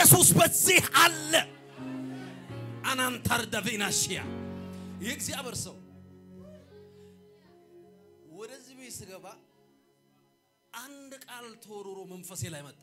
ኢየሱስ በዚህ አለ። አናንታር ዳቪናሽያ የእግዚአብሔር ሰው ወደዚህ ቤት ስገባ አንድ ቃል ተወርሮ መንፈሴ ላይ መጣ።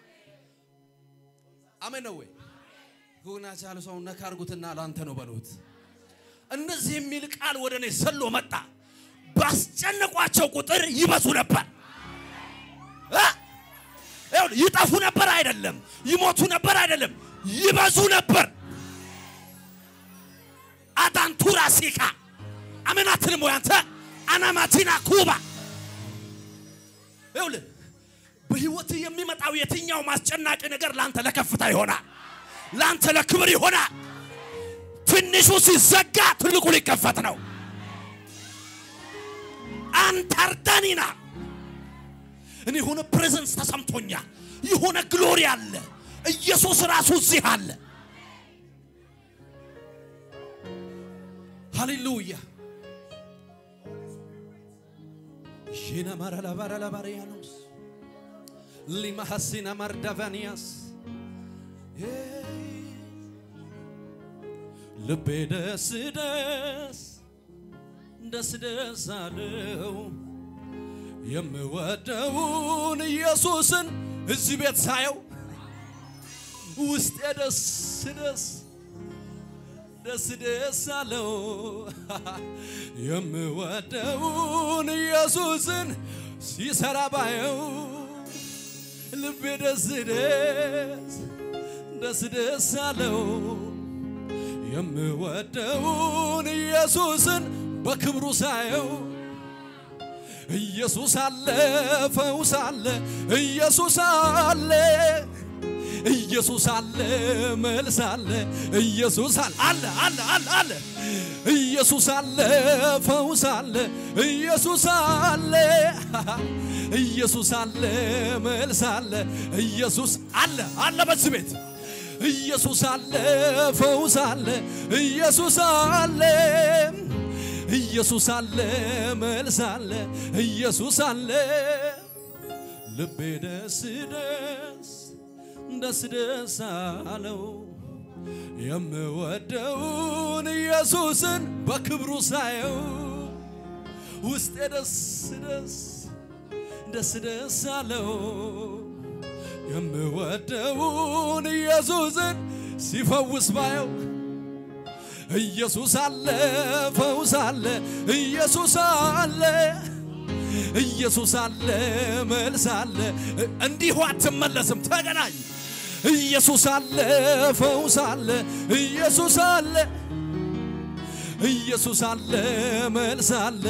አሜን ነው ወይ? ጎና ቻለ ሰው ነካ አድርጉትና ለአንተ ነው በሉት። እንደዚህ የሚል ቃል ወደ እኔ ዘሎ መጣ። ባስጨነቋቸው ቁጥር ይበዙ ነበር። እ? ይኸውልህ፣ ይጠፉ ነበር አይደለም፣ ይሞቱ ነበር አይደለም፣ ይበዙ ነበር። አዳንቱራ ሲካ አሜን አትልም ወይ አንተ? አናማቲና ኩባ ይኸውልህ በህይወት የሚመጣው የትኛው ማስጨናቂ ነገር ለአንተ ለከፍታ ይሆናል፣ ለአንተ ለክብር ይሆናል። ትንሹ ሲዘጋ ትልቁ ሊከፈት ነው። አንታርዳኒና እኔ የሆነ ፕሬዘንስ ተሰምቶኛል። የሆነ ግሎሪ አለ። ኢየሱስ ራሱ እዚህ አለ። ሃሌሉያ ሺና ማራላባራላባሪያኖስ ሊማሐሲና ማርዳቫኒያስ ልቤ ደስ ደስ ደስ ደስ አለው የምወደውን ኢየሱስን እዚህ ቤት ሳየው ውስጤ ደስ ደስ ደስ ደስ አለው የምወደውን ኢየሱስን ሲሰራ ባየው ልቤ ደስ ደስ ደስ ደስ አለው የምወደውን ኢየሱስን በክብሩ ሳየው ኢየሱስ አለ ፈውስ አለ ኢየሱስ አለ ኢየሱስ አለ መልስ አለ ኢየሱስ አለ አለ አለ አለ አለ ኢየሱስ አለ ፈውስ አለ ኢየሱስ አለ ኢየሱስ አለ መልስ አለ ኢየሱስ አለ አለ በዚህ ቤት ኢየሱስ አለ ፈውስ አለ ኢየሱስ አለ ኢየሱስ አለ መልስ አለ ኢየሱስ አለ ልቤ ደስ ደስ ደስ ደስ አለው የምወደውን ኢየሱስን በክብሩ ሳየው ውስጤ ደስ ደስ ደስ ደስ አለው የምወደውን ኢየሱስን ሲፈውስ ባየው ኢየሱስ አለ ፈውስ አለ ኢየሱስ አለ ኢየሱስ አለ መልስ አለ እንዲሁ አትመለስም ተገናኝ ኢየሱስ አለ ፈውስ አለ ኢየሱስ አለ ኢየሱስ አለ መልስ አለ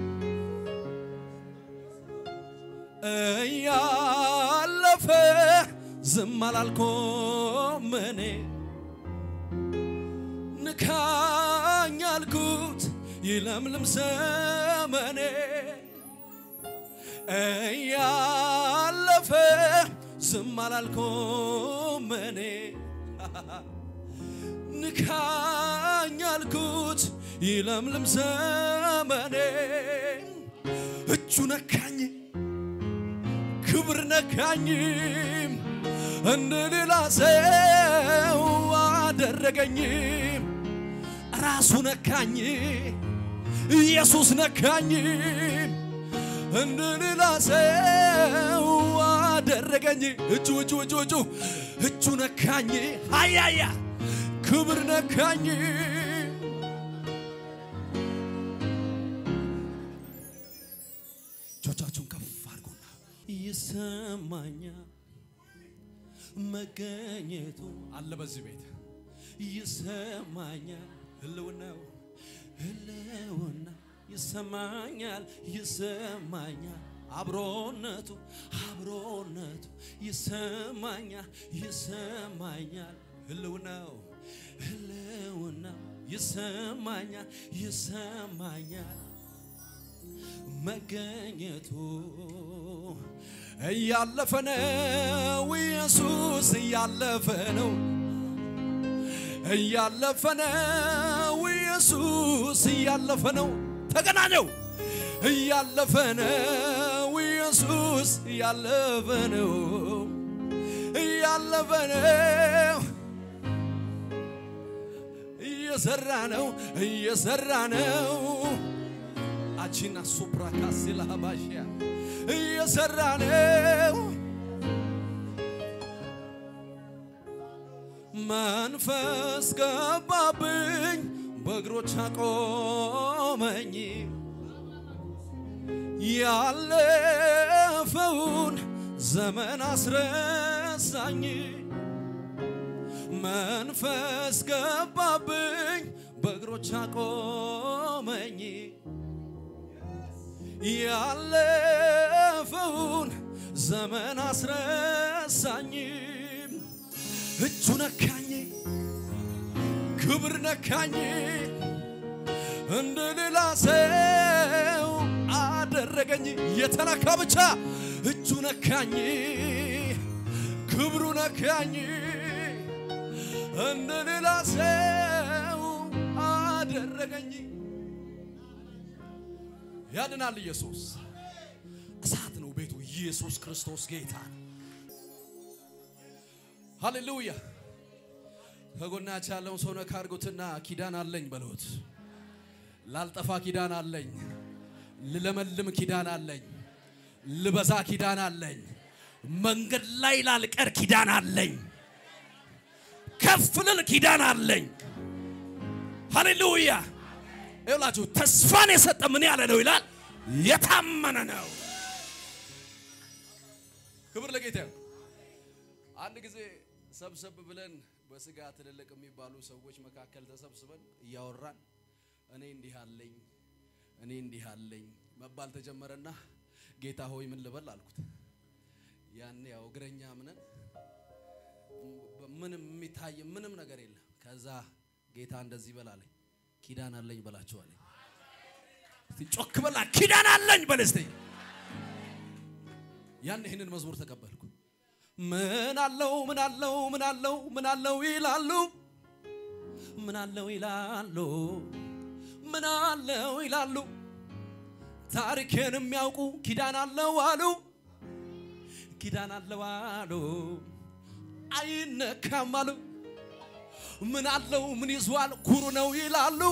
እያለፈ ዝም አላልኩም እኔ ንካኝ አልኩት ይለምልም ዘመኔ እያለፈ ዝም አላልኩም እኔ ንካኝ አልኩት ይለምልም ዘመኔ እጁ ነካኝ ክብር ነካኝ እንደ ሌላ ሰው አደረገኝ ራሱ ነካኝ ኢየሱስ ነካኝ እንደ ሌላ ሰው አደረገኝ እጁ እጁ እጁ እጁ እጁ ነካኝ አያያ ክብር ነካኝ እጆቻችሁን ከፍ አድርጉና ይሰማኛል መገኘቱ አለ በዚህ ቤት ይሰማኛል ህልውናው ህልውና ይሰማኛል ይሰማኛል አብሮነቱ አብሮነቱ ይሰማኛል ይሰማኛል ህልውናው ህልውናው ይሰማኛል ይሰማኛል መገኘቱ እያለፈ ነው ኢየሱስ እያለፈ ነው እያለፈ ነው ኢየሱስ እያለፈ ነው ተገናኘው እያለፈ ነው ኢየሱስ እያለፈ ነው እያለ ያለፈ ነው እየሰራ ነው እየሰራ ነው አቺና ሱፕራ ካሲላ ባሽያ እየሰራ ነው መንፈስ ገባብኝ በእግሮች አቆመኝ ያለፈውን ዘመን አስረሳኝ መንፈስ ገባብኝ በእግሮች አቆመኝ ያለፈውን ዘመን አስረሳኝ እጁ ነካኝ ክብር ነካኝ እንደ ሌላ ሰው አደረገኝ የተነካ ብቻ እጁ ነካኝ ክብሩ ነካኝ እንደ ሌላ ሰው አደረገኝ ያድናል ኢየሱስ እሳት ነው ቤቱ ኢየሱስ ክርስቶስ ጌታ ነው ሃሌሉያ ከጎናችሁ ያለውን ሰው ነካ አድርጉትና ኪዳን አለኝ በሉት ላልጠፋ ኪዳን አለኝ ልለመልም ኪዳን አለኝ ልበዛ ኪዳን አለኝ መንገድ ላይ ላልቀር ኪዳን አለኝ ከፍ ልል ኪዳን አለኝ ሃሌሉያ ይላችሁ ተስፋን የሰጠ ምን ያለ ነው ይላል የታመነ ነው ክብር ለጌታ ይሁን አንድ ጊዜ ሰብሰብ ብለን በስጋ ትልልቅ የሚባሉ ሰዎች መካከል ተሰብስበን እያወራን እኔ እንዲህ አለኝ እኔ እንዲህ አለኝ መባል ተጀመረና ጌታ ሆይ ምን ልበል አልኩት። ያኔ ያው እግረኛ ምንን ምንም የሚታይ ምንም ነገር የለም። ከዛ ጌታ እንደዚህ በላለኝ ኪዳን አለኝ በላቸዋለኝ። እስቲ ጮክ በላ ኪዳን አለኝ በል እስቲ። ያን ይህንን መዝሙር ተቀበልኩ። ምን አለው ምን አለው ምን አለው ምን አለው ይላሉ ምን አለው ይላሉ ምን አለው ይላሉ ታሪኬን የሚያውቁ ኪዳን አለው አሉ ኪዳን አለው አሉ አይነካም አሉ ምን አለው ምን ይዟል ኩሩ ነው ይላሉ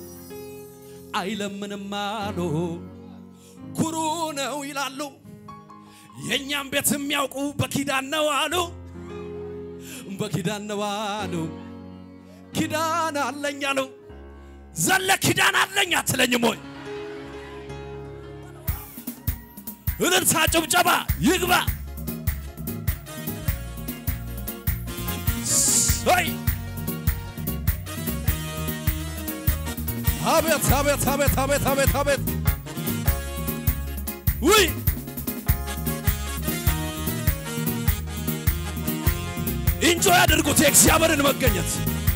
አይለምንም አሉ ኩሩ ነው ይላሉ የእኛም ቤት የሚያውቁ በኪዳን ነው አሉ በኪዳን ነው አሉ ኪዳን አለኝ አሉ ዘለ ኪዳን አለኝ አትለኝም ወይ እልልታ ጭብጨባ ይግባ ይ አቤት አቤት አቤት አቤት አቤት አቤት ውይ እንጆ ያድርጉት የእግዚአብሔርን መገኘት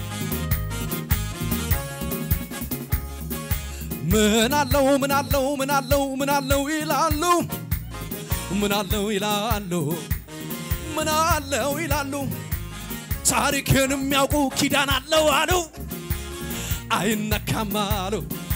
ምን አለው ምን አለው ምን አለው ምን አለው ይላሉ ምን አለው ይላሉ ምን አለው ይላሉ ታሪክን የሚያውቁ ኪዳን አለው አሉ አይነካም አሉ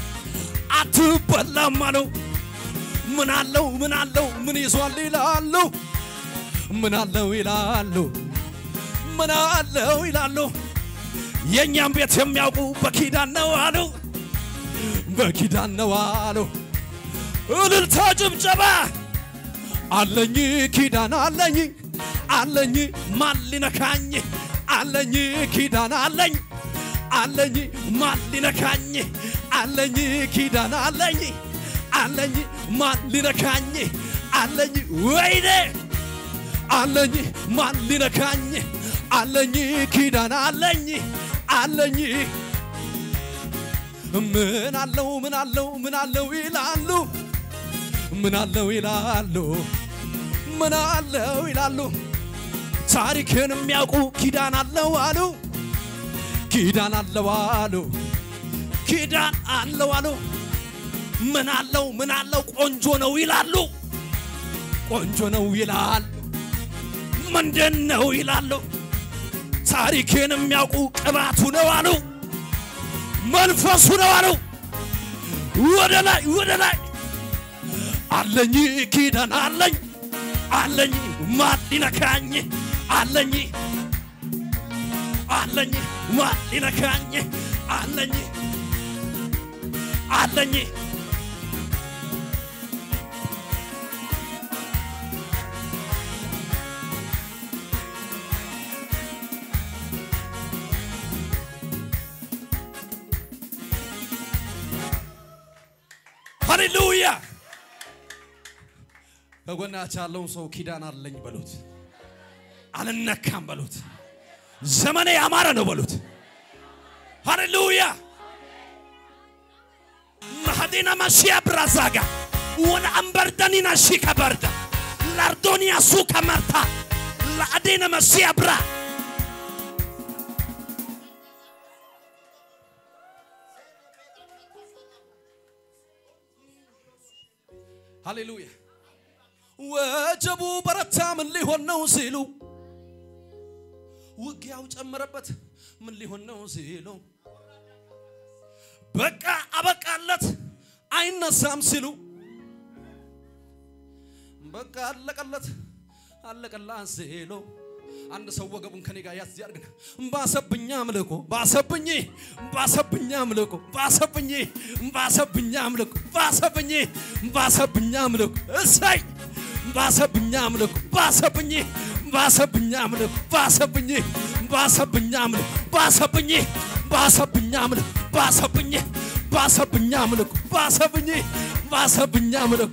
አትበላም አሉ ምን አለው ምን አለው ምን ይዟል ይላሉ ምን አለው ይላሉ ምን አለው ይላሉ የእኛም ቤት የሚያውቁ በኪዳን ነው አሉ በኪዳን ነው አሉ እልልታ ጭብጨባ አለኝ ኪዳን አለኝ አለኝ ማን ሊነካኝ አለኝ ኪዳን አለኝ አለኝ ማን ሊነካኝ አለኝ ኪዳን አለኝ አለኝ ማን ሊነካኝ አለኝ ወይኔ አለኝ ማን ሊነካኝ አለኝ ኪዳን አለኝ አለኝ ምን አለው ምን አለው ምን አለው ይላሉ ምን አለው ይላሉ ምን አለው ይላሉ ታሪክን የሚያውቁ ኪዳን አለው አሉ ኪዳን አለው አሉ ኪዳን አለው አሉ ምን አለው ምን አለው ቆንጆ ነው ይላሉ ቆንጆ ነው ይላል ምንድን ነው ይላሉ ታሪክን የሚያውቁ ቅባቱ ነው አሉ መንፈሱ ነው አሉ ወደ ላይ ወደ ላይ አለኝ ኪዳን አለኝ አለኝ ማን ሊነካኝ አለኝ አለኝ ማን ሊነካኝ አለኝ አለኝ ሃሌሉያ ከጎናች ያለውን ሰው ኪዳን አለኝ በሉት አልነካም በሉት ዘመኔ ያማረ ነው በሉት ሃሌሉያ ማህዲና ማሺያ ብራዛጋ ወነ አንበርደኒና ሺ ከበርዳ ላርዶኒያ ሱ ከመርታ ለአዴነ መሲያ ብራ ሃሌሉያ ወጀቡ በረታ ምን ሊሆን ነው ሲሉ ውጊያው ጨመረበት ምን ሊሆን ነው ሲሉ በቃ አበቃለት አይነሳም ሲሉ በቃ አለቀለት አለቀላት ሲሉ አንድ ሰው ወገቡን ከኔ ጋር ያዝ ያርግና ባሰብኛ አምልኮ ባሰብኝ ባሰብኛ አምልኮ ባሰብኝ ባሰብኛ አምልኮ ባሰብኝ ባሰብኛ አምልኮ እሰይ ባሰብኛ አምልኮ ባሰብኝ ባሰብኛ አምልኮ ባሰብኝ ባሰብኛ አምልኮ ባሰብኝ ባሰብኛ አምልኮ ባሰብኝ ባሰብኛ አምልኮ ባሰብኝ ባሰብኛ አምልኮ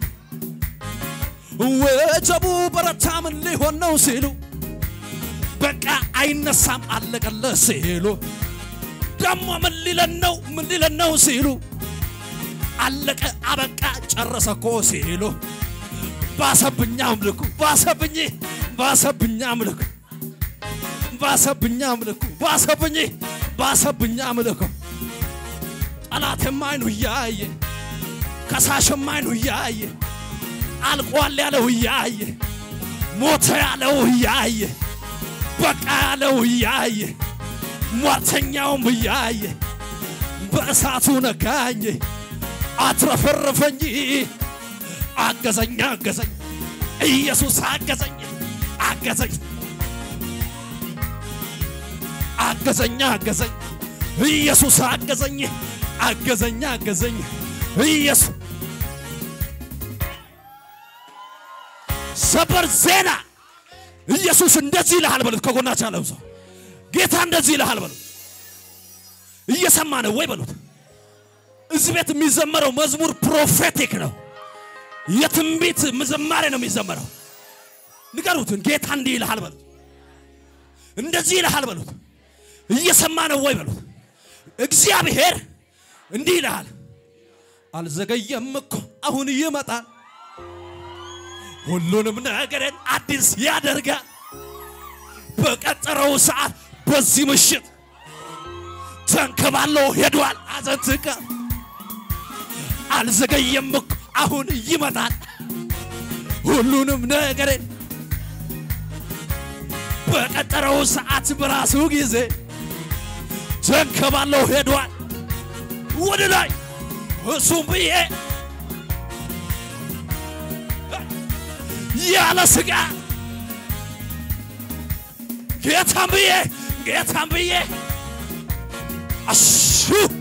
ወጀቡ በረታ ምን ሊሆን ነው ሲሉ በቃ አይነሳም አለቀለ ሲሉ ደግሞ ምን ሊለን ነው ምን ሊለን ነው ሲሉ አለቀ አበቃ ጨረሰ እኮ ሲሉ ባሰብኛ አምልኩ ባሰብኝ ባሰብኛ አምልኩ ባሰብኛ አምልኩ ባሰብኝ ባሰብኛ አምልኩ ጠላትም አይኑ እያየ ከሳሽም አይኑ እያየ አልቋል ያለው እያየ ሞተ ያለው እያየ በቃ ያለው እያየ ሟርተኛውም እያየ በእሳቱ ነካኝ አትረፈረፈኝ አገዘኝ አገዘኝ ኢየሱስ አገዘኝ አገዘኝ አገዘኝ አገዘኝ ኢየሱስ አገዘኝ አገዘኝ አገዘኝ ኢየሱስ ሰበር ዜና ኢየሱስ እንደዚህ ይልሃል በሉት። ከጎናች ያለው ሰው ጌታ እንደዚህ ይልሃል በሉት። እየሰማ ነው ወይ በሉት። እዚህ ቤት የሚዘመረው መዝሙር ፕሮፌቲክ ነው። የትንቢት ዝማሬ ነው የሚዘመረው። ንገሩትን ጌታ እንዲህ ይልሃል በሉት። እንደዚህ ይልሃል በሉት። እየሰማ ነው ወይ በሉት። እግዚአብሔር እንዲህ ይልሃል፣ አልዘገየም እኮ አሁን ይመጣል ሁሉንም ነገርን አዲስ ያደርጋል። በቀጠረው ሰዓት በዚህ ምሽት ተንከባለው ሄዷል። አዘንትካ አልዘገየም እኮ አሁን ይመጣል። ሁሉንም ነገርን በቀጠረው ሰዓት በራሱ ጊዜ ተንከባለው ሄዷል። ወደ ላይ እሱም ብዬ ያለ ስጋ ጌታም ብዬ ጌታም ብዬ አሹ